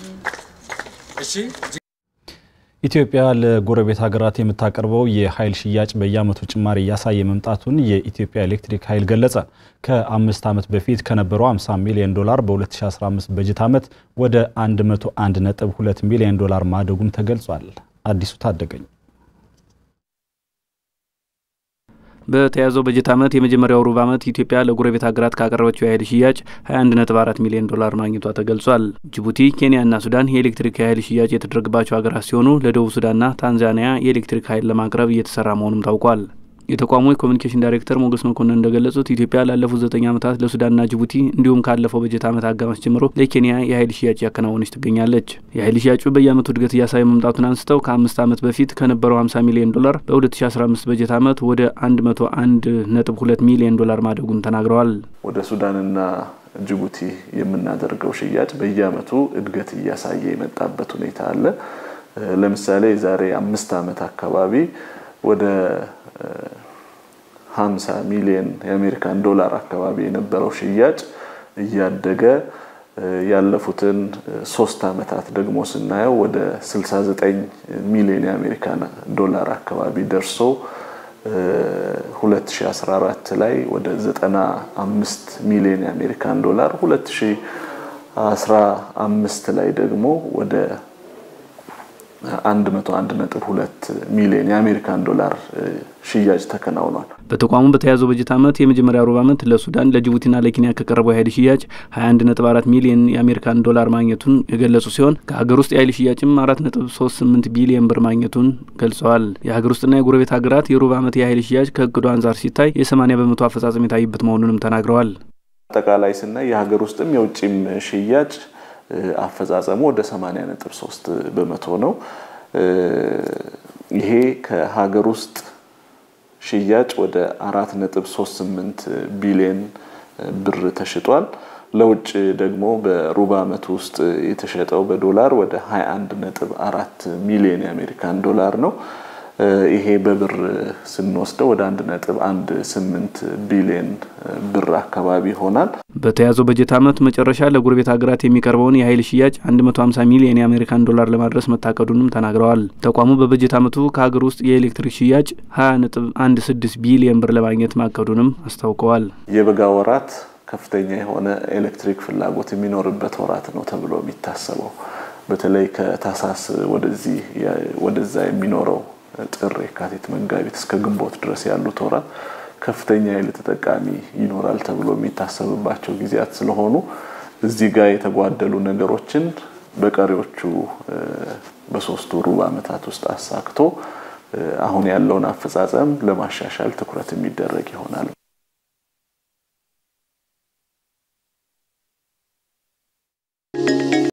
ኢትዮጵያ ለጎረቤት ሀገራት የምታቀርበው የኃይል ሽያጭ በየዓመቱ ጭማሪ እያሳየ መምጣቱን የኢትዮጵያ ኤሌክትሪክ ኃይል ገለጸ። ከአምስት ዓመት በፊት ከነበረው 50 ሚሊዮን ዶላር በ2015 በጀት ዓመት ወደ 101.2 ሚሊዮን ዶላር ማደጉም ተገልጿል። አዲሱ ታደገኝ በተያዘው በጀት ዓመት የመጀመሪያው ሩብ ዓመት ኢትዮጵያ ለጎረቤት ሀገራት ካቀረበችው የኃይል ሽያጭ 21.4 ሚሊዮን ዶላር ማግኘቷ ተገልጿል። ጅቡቲ፣ ኬንያና ሱዳን የኤሌክትሪክ የኃይል ሽያጭ የተደረገባቸው ሀገራት ሲሆኑ ለደቡብ ሱዳንና ታንዛኒያ የኤሌክትሪክ ኃይል ለማቅረብ እየተሰራ መሆኑም ታውቋል። የተቋሙ የኮሚኒኬሽን ዳይሬክተር ሞገስ መኮንን እንደገለጹት ኢትዮጵያ ላለፉት ዘጠኝ ዓመታት ለሱዳንና ጅቡቲ እንዲሁም ካለፈው በጀት ዓመት አጋማሽ ጀምሮ ለኬንያ የኃይል ሽያጭ ያከናወነች ትገኛለች። የኃይል ሽያጩ በየዓመቱ እድገት እያሳየ መምጣቱን አንስተው ከአምስት ዓመት በፊት ከነበረው 50 ሚሊዮን ዶላር በ2015 በጀት ዓመት ወደ 101.2 ሚሊዮን ዶላር ማደጉን ተናግረዋል። ወደ ሱዳንና ጅቡቲ የምናደርገው ሽያጭ በየዓመቱ እድገት እያሳየ የመጣበት ሁኔታ አለ። ለምሳሌ የዛሬ አምስት ዓመት አካባቢ ወደ 50 ሚሊዮን የአሜሪካን ዶላር አካባቢ የነበረው ሽያጭ እያደገ ያለፉትን ሶስት ዓመታት ደግሞ ስናየው ወደ 69 ሚሊዮን የአሜሪካን ዶላር አካባቢ ደርሶ 2014 ላይ ወደ 95 ሚሊዮን የአሜሪካን ዶላር 2015 ላይ ደግሞ ወደ 101.2 ሚሊዮን የአሜሪካን ዶላር ሽያጭ ተከናውኗል። በተቋሙ በተያዘው በጀት ዓመት የመጀመሪያ ሩብ ዓመት ለሱዳን ለጅቡቲና ለኬንያ ከቀረበው የኃይል ሽያጭ 21.4 ሚሊዮን የአሜሪካን ዶላር ማግኘቱን የገለጹ ሲሆን ከሀገር ውስጥ የኃይል ሽያጭም 4.38 ቢሊዮን ብር ማግኘቱን ገልጸዋል። የሀገር ውስጥና የጎረቤት ሀገራት የሩብ ዓመት የኃይል ሽያጭ ከእቅዱ አንጻር ሲታይ የ80 በመቶ አፈጻጸም የታይበት መሆኑንም ተናግረዋል። አጠቃላይ ስናይ የሀገር ውስጥም የውጭም ሽያጭ አፈጻጸሙ ወደ 80.3 በመቶ ነው። ይሄ ከሀገር ውስጥ ሽያጭ ወደ 4.38 ቢሊዮን ብር ተሽጧል። ለውጭ ደግሞ በሩብ ዓመት ውስጥ የተሸጠው በዶላር ወደ 21.4 ሚሊዮን የአሜሪካን ዶላር ነው። ይሄ በብር ስንወስደው ወደ 1.18 ቢሊዮን ብር አካባቢ ይሆናል። በተያዘው በጀት ዓመት መጨረሻ ለጎረቤት ሀገራት የሚቀርበውን የኃይል ሽያጭ 150 ሚሊዮን የአሜሪካን ዶላር ለማድረስ መታቀዱንም ተናግረዋል። ተቋሙ በበጀት ዓመቱ ከሀገር ውስጥ የኤሌክትሪክ ሽያጭ 20.16 ቢሊዮን ብር ለማግኘት ማቀዱንም አስታውቀዋል። የበጋ ወራት ከፍተኛ የሆነ ኤሌክትሪክ ፍላጎት የሚኖርበት ወራት ነው ተብሎ የሚታሰበው በተለይ ከታህሳስ ወደዚህ ወደዛ የሚኖረው ጥር፣ የካቲት፣ መጋቢት እስከ ግንቦት ድረስ ያሉት ወራት ከፍተኛ የኃይል ተጠቃሚ ይኖራል ተብሎ የሚታሰብባቸው ጊዜያት ስለሆኑ እዚህ ጋር የተጓደሉ ነገሮችን በቀሪዎቹ በሶስቱ ሩብ ዓመታት ውስጥ አሳክቶ አሁን ያለውን አፈጻጸም ለማሻሻል ትኩረት የሚደረግ ይሆናል።